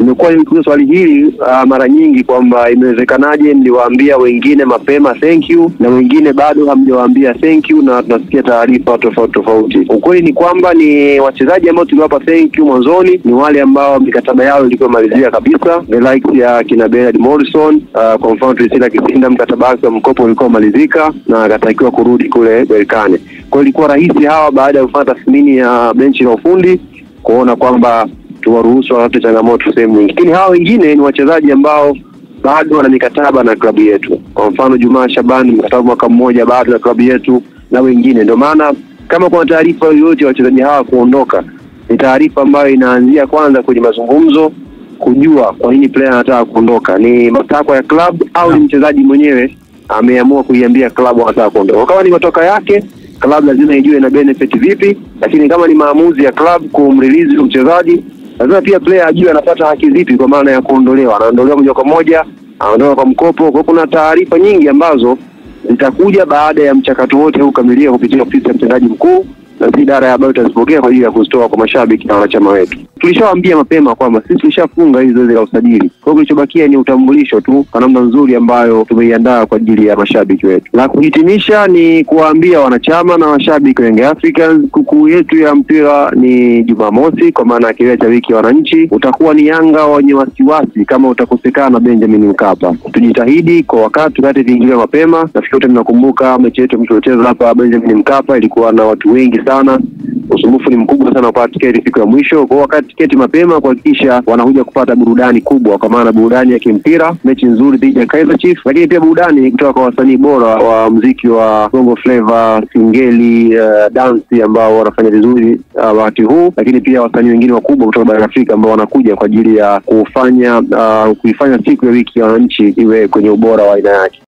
nimekuwa nikiuliza swali hili uh, mara nyingi kwamba imewezekanaje mliwaambia wengine mapema thank you na wengine bado hamjawaambia thank you, na tunasikia taarifa tofauti tofauti. Ukweli ni kwamba ni wachezaji ambao tuliwapa thank you mwanzoni ni wale ambao mikataba yao ilikuwa malizia kabisa, the likes ya kina Bernard Morrison. Uh, kwa mfano Priscilla Kisinda mkataba wake wa mkopo ulikuwa umalizika na akatakiwa kurudi kule Berkane. Kwa hiyo ilikuwa rahisi hawa baada ya kufanya tathmini ya benchi la ufundi kuona kwamba tuwaruhusu wapate changamoto sehemu nyingi, lakini hawa wengine ni wachezaji ambao bado wana mikataba na klabu yetu. Kwa mfano Jumaa Shabani mkataba mwaka mmoja bado na klabu yetu na wengine. Ndio maana kama kuna taarifa yoyote ya wachezaji hawa kuondoka, ni taarifa ambayo inaanzia kwanza kwenye mazungumzo, kujua kwa nini player anataka kuondoka, ni matakwa ya klabu au ni mchezaji mwenyewe ameamua kuiambia klabu anataka kuondoka. Kama ni matoka yake klabu lazima ijue ina benefit vipi, lakini kama ni maamuzi ya klabu kumrelease mchezaji lazima pia player ajue anapata haki zipi, kwa maana ya kuondolewa, anaondolewa moja kwa moja, anaondolewa kwa mkopo. Kwa kuna taarifa nyingi ambazo zitakuja baada ya mchakato wote huu kukamilika kupitia ofisi ya mtendaji mkuu na si idara ya habari tutazipokea kwa ajili ya kuzitoa kwa mashabiki na wanachama wetu. Tulishawaambia mapema kwamba sisi tulishafunga hili zoezi la usajili, kwa hiyo kilichobakia ni utambulisho tu kwa namna nzuri ambayo tumeiandaa kwa ajili ya mashabiki wetu. La kuhitimisha ni kuwaambia wanachama na washabiki wa Young Africans, kukuu yetu ya mpira ni Jumamosi, kwa maana ya kilele cha wiki ya wananchi. Utakuwa ni Yanga wenye wasiwasi kama utakosekana Benjamin Mkapa. Tujitahidi kwa wakati tukate viingilio mapema. Nafikiri wote mnakumbuka mechi yetu mliocheza hapa Benjamin Mkapa ilikuwa na watu wengi sana usumbufu ni mkubwa sana kupata tiketi siku ya mwisho. Kwa wakati tiketi mapema, kuhakikisha wanakuja kupata burudani kubwa, kwa maana burudani ya kimpira, mechi nzuri dhidi ya Kaizer Chiefs, lakini pia burudani kutoka kwa wasanii bora wa mziki wa Bongo Flava, Singeli, uh, dansi ambao wanafanya vizuri wakati uh, huu, lakini pia wasanii wengine wakubwa kutoka barani Afrika ambao wanakuja kwa ajili ya kufanya uh, kuifanya siku ya wiki ya wananchi iwe kwenye ubora wa aina yake.